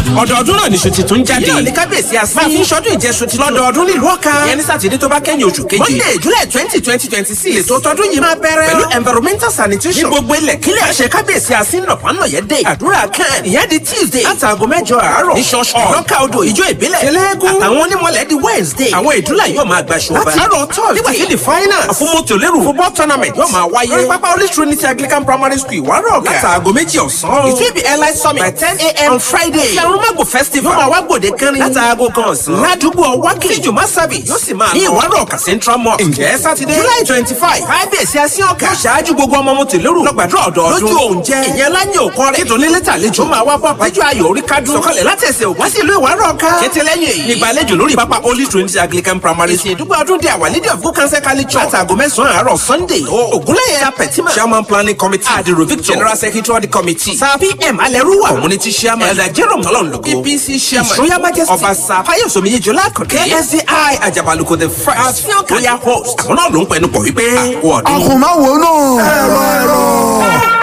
ọdọọdún náà ní ṣùtì tún jáde. yíyọ ní kábíyèsí àsín. máa fi ń ṣọdún ìjẹsù ti lọ́dọọdún nílùú ọ̀ka. ìyẹn ní sátidé tó bá kẹ́yìn oṣù keje. monday july twenty twenty twenty six. ètò tọdún yìí máa bẹ̀rẹ̀. pẹ̀lú environmental sanitation. ní gbogbo ilẹ̀ kílẹ̀. àṣẹ kábíyèsí àsín nọ̀pánọ̀yẹ́ dé. àdúrà kan. ìyẹn di tuesday. látàgò mẹ́jọ àárọ̀. ní ṣọ́ọ̀ṣì. lọ́kà odò ìjọ ìbílẹ̀. tẹlẹ́gùn. àtàwọn onímọ̀lẹ̀ di wednesday. àwọn ìdúrà yóò máa gbaṣọ ọba. láti àárọ̀ thursday. nígbà tí the finals. àfọmọ́tòlérò football tournament yóò máa wáyé. lórí pápá holy trinity anglican primary school ìwárọ̀ ọ̀gá. látàgò méjì ọ̀sán. it will be airline summit by ten a.m. on friday. ìyàrúmọ̀gbò festival. yóò máa wá gbòde kẹrin. látàgò kan ọ̀sán. ládùúgbò wákì. tí jùmọ̀ service yóò sì máa lọ. ní ìwárọ̀ ọ̀kà central mosque. ǹjẹ́ sátidé. july twenty five. kábíyèsí asín ọ̀kà. yóò ṣáájú gbogbo ọmọ mọ̀tòlérò. lọ́gbàdúrà ọ̀dọ́ọdún. lójú oúnjẹ. ìyẹn láyé òkọ rẹ̀. nítorí lẹ́tà àlejò máa wá bọ́ àpájọ ayò orí kádùn. sọ̀kalẹ̀ láti ẹsẹ̀ òwá sí ìlú ìwárọ̀ ọ̀ka. kété lẹ́yìn èyí. nígbàlejò lórí pápá holy trinity anglican primary school. ìdúgbò ọdún dé àwọn leader of good council college church. látàgò mẹ́sàn-án àárọ̀ sunday. ògúnlẹ̀yẹ apẹ̀tímà. chairman planning committee. adiro victor. general secretary of the committee. sir pm alẹ́rúwà. community chairman. elder jerome tọ́lọ́nlọ́gbọ̀. apc chairman. his royal majesty. ọba sir fayosemi yejola akande. ksdi ajabaluko the first. àfihàn kan. royal host. àwọn náà ló ń pẹnu pọ̀ wípé. àkó ọdún. àkùnmáwò náà. ẹ̀rọ ẹ̀rọ.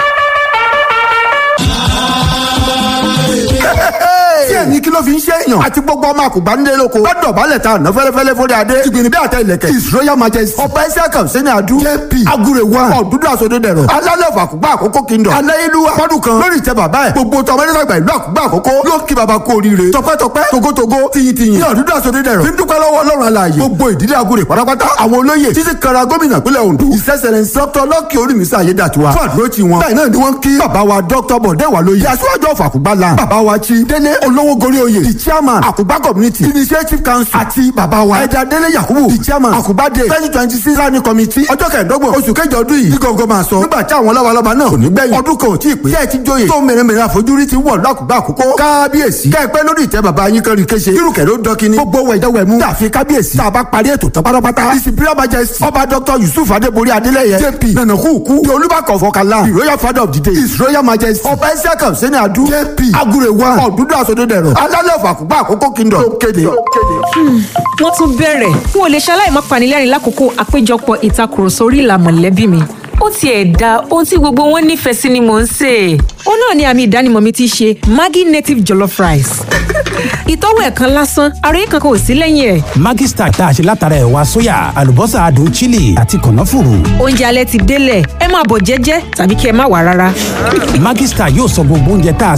tí ẹni kí ló fi ń ṣe èèyàn àti gbogbo ọmọ àkùgbà nílé lóko lọ́dọ̀ balẹ̀ ta àná fẹ́lẹ́fẹ́lẹ́ fúnra adé tìgbìnrin bí àtẹ ìlẹ̀kẹ̀ his royal majesty ọba ẹsẹ̀ kan sẹ́ni adu jp agure one ọ̀dúndún àsọdẹ dẹ̀rọ̀ alálẹ̀ ọ̀fọ̀ àkùgbà àkókò kingdom aláyélúwà fọdún kan lórí ìtẹ́ bàbá ẹ̀ gbogbo tọmọ nígbàgbà ìlú àkùgbà àkókò yóò kí baba kú oríire tọpẹ́tọpẹ́ togotogo tiyintiyin ní ọ̀dúndún àsọdẹ dẹ̀rọ̀ fi ń dúpẹ́ lọ́wọ́ ọlọ́run alààyè gbogbo ìdílé agure pátápátá àwọn olóyè títí kara gómìnà pínlẹ̀ ondo ìṣẹ́sẹ̀lẹ̀ dr lọ́kì orímísà ayédàtiwa fún àdúró tí wọn báyìí náà ni wọ́n kí bàbá wa dr bọ̀dé wà lóye aṣáájú ọ̀fọ̀ àkùgbà lan bàbá wa chi délé olówó gorí oyè the chairman àkùgbà community initiative council àti bàbá wa ẹ̀dá délé yakubu the chairman àkùgbà day twenty twenty six planning committee ọjọ́ kẹẹ̀ẹ́dọ́gbọ̀n oṣù kẹjọ ọdún yìí gígọ̀ngọ̀ máa sọ nígbà tí àwọn lọ́balọ́ba náà kò ní gbẹ̀yìn ọdún kan ò tí ì pé tẹ́ẹ̀ ti jóye tó mèremère àfojúrí ti wọ̀ lọ́kùgbà àkókò kábíyèsí kẹ́ẹ̀pẹ́ lórí ìtẹ́ bàbá yín kẹrin kéṣe irúkẹ̀ ló dọ́kíní gbogbo wẹ̀jẹ̀wẹ̀mú tàfi kábíyèsí tá a bá parí ètò tán pátápátá disciplinary majesty ọba dr yusuf adébórí adélẹ́yẹ jp nanahuku the olúbàkọ̀ fọkànlá the royal father of the day his royal majesty ọba ẹsẹ̀ kan sẹ́ni adu jp agure one ọ̀dúndún àsọdẹ̀dẹ̀rọ̀ alálẹ̀ ọ̀fọ̀ àkùgbà àkókò kingdom ló kéde. wọ́n tún bẹ̀rẹ̀ n ò lè ṣaláì má panilẹ́rìn lákòókò àpéjọpọ̀ ìtakùrọ̀sọ orí ìlà mọ̀lẹ́bí mi. ó tiẹ̀ da ohun tí gbogbo wọn nífẹ̀ẹ́ sí ni mò ń sè é. ó náà ni àmì ìdánimọ̀ mi ti ṣe maggi native jollof rice. ìtọ́wò ẹ̀ kan lásán ara yìí kankan ò sí lẹ́yìn ẹ̀. Maggi Star tá a ṣe látara ẹ̀wà sóyà àlùbọ́sà adùn chili àti kànáfùrù. oúnjẹ alẹ́ ti délẹ̀ ẹ máa bọ̀ jẹ́jẹ́ tàbí kí ẹ má wà rárá. Maggi Star yóò sọ gbogbo oúnjẹ tá a